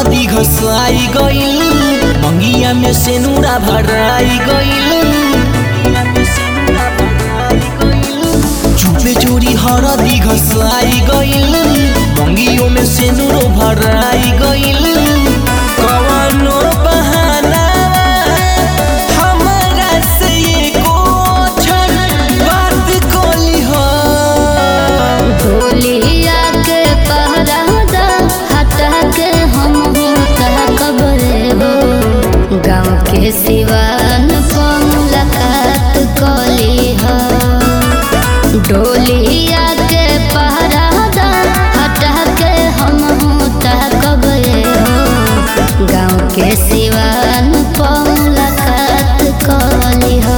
हरदी घसाई गइल मंगिया में सेनुरा भराई गइल चुपे चोरी हरदी घसाई गइल मंगियों में सेनुरो भराई गइल कवनो बहाना हमरा से एको अक्षर बात कोली हो ढोलिया के पहरादा हटा के हम होता कबरे हो गाँव के सिवान पर मुलाकात कली हो डोलिया के पहरादा हटा के हम होता कबरे हो गाँव के सिवान पर मुलाकात कली हो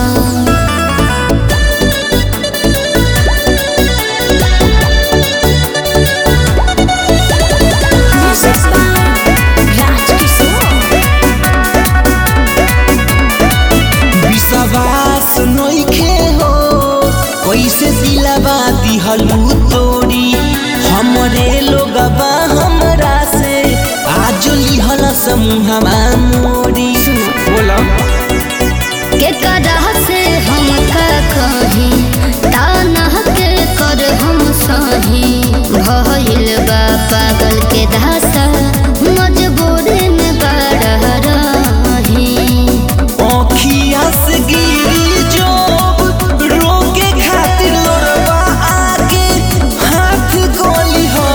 विश्वास नइखे हो कैसे दिलावा दिहलू तोरी हमरे लोगबा हमरा से आज लिहल समूहमा मोरी बोला के कदा से हम का कही ताना के कर हम सही भइल बा पागल के दासा मजबूरी में बड़ा रही अखिया से गिरी जोब रोके खातिर लोरवा आगे हाथ गोली हो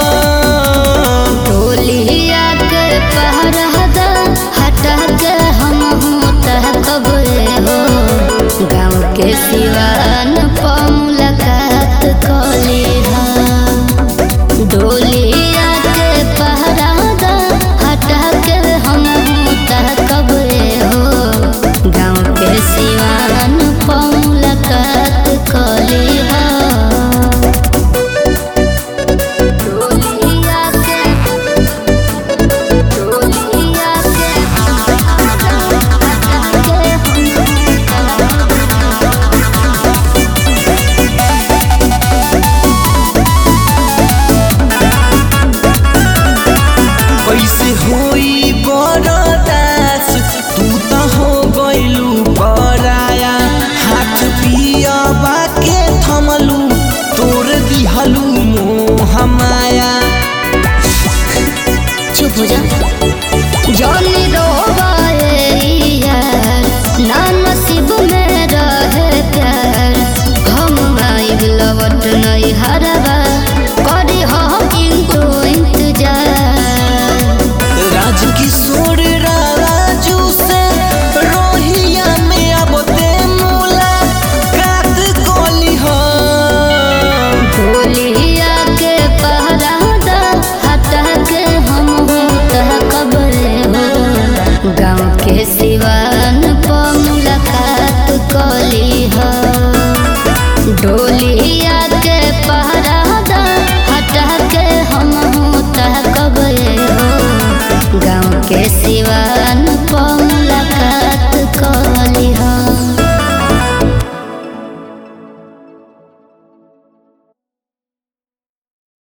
टोलिया के पहरादा हटा के हम होता कबरे हो गाँव के सिवान पर मुलाकात कली हो डोलिया के पहरादा हटा के हम होता कबरे हो गाँव के सिवान पर मुलाकात कली हो डोलिया के डोलिया के हटा कैसे होई बरदास तू त हो गइलू पराया हाथ पियबा के थमलू तोर दिहलू मोह माया चुप हो जा